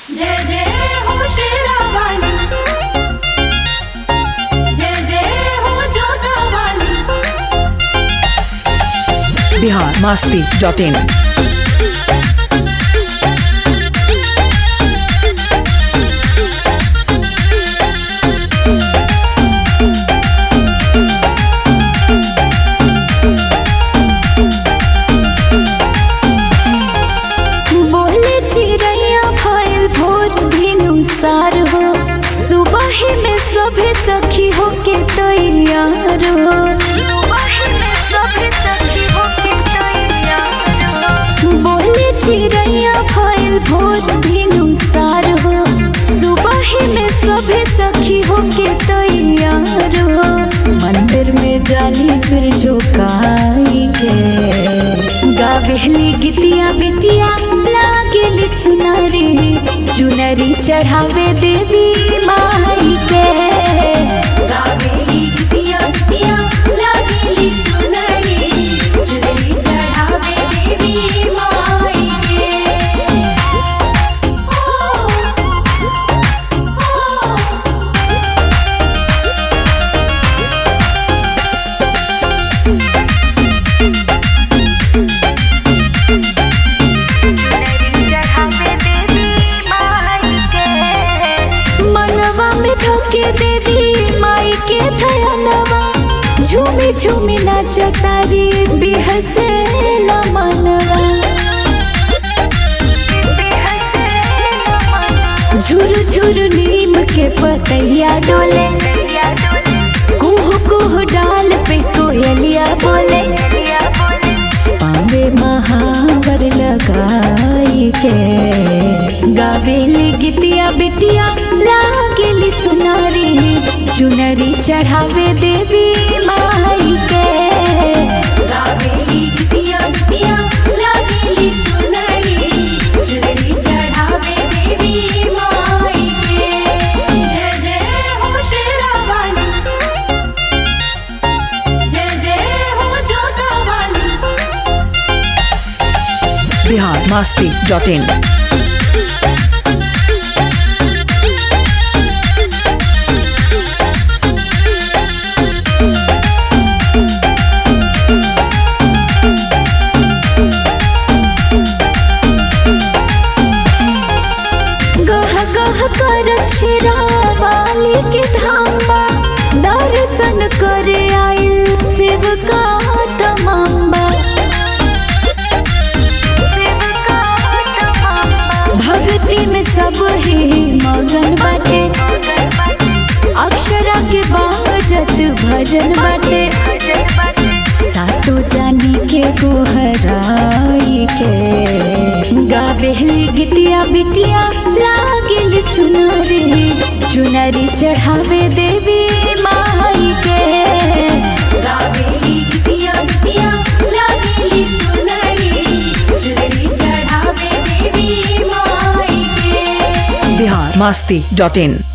जय जय हो शेरावाली जय जय हो जोधावाली बिहार मास्ती डॉट इन बोले चिड़ैया भइल भोर भिनुसार हो सुबह में सभे सखी हो के तैयार हो बोले चिड़ैया भइल भोर भिनुसार हो सुबह में सभे सखी हो के तैयार हो मंदिर में जाली सिर झुकाई के गावेली गीतिया बिटिया लागेली सुनारी चुनरी चढ़ावे देवी माई के गावेली गितिया गितिया लागेली सुनरी चुनरी चढ़ावे देवी माई के ओ ओ मनवा में धोके देवी माई के थयनवा झूमी झूमी नाच तारी बिहसेला मनवा झुरु झुरु नीम के पतैया डोले कुह कुह डाल पे कोयलिया बोले पावे महावर लगाई के गावेली गीतिया बिटिया लागेली सुनारी चुनरी चढ़ावे देवी माई के गावेली गितिया गितिया लागेली सुनरी चुनरी चढ़ावे देवी माई के जय जय हो शेरावाली जय जय हो जोधावाली बिहार मास्ती डॉट इन गह गह कर वाली के धामा दर्शन करे आइल शिव का तमाम्बा भक्ति में सब ही मगन बाटे अक्षरा के बाजत भजन बाटे सातो जानी के गोहराई के गावेली गितिया बिटिया लागेली सुनारी चुनरी चढ़ावे देवी माई के गावेली गितिया गितिया लागेली सुनरी चुनरी चढ़ावे देवी माई के बिहार मास्ती डॉट इन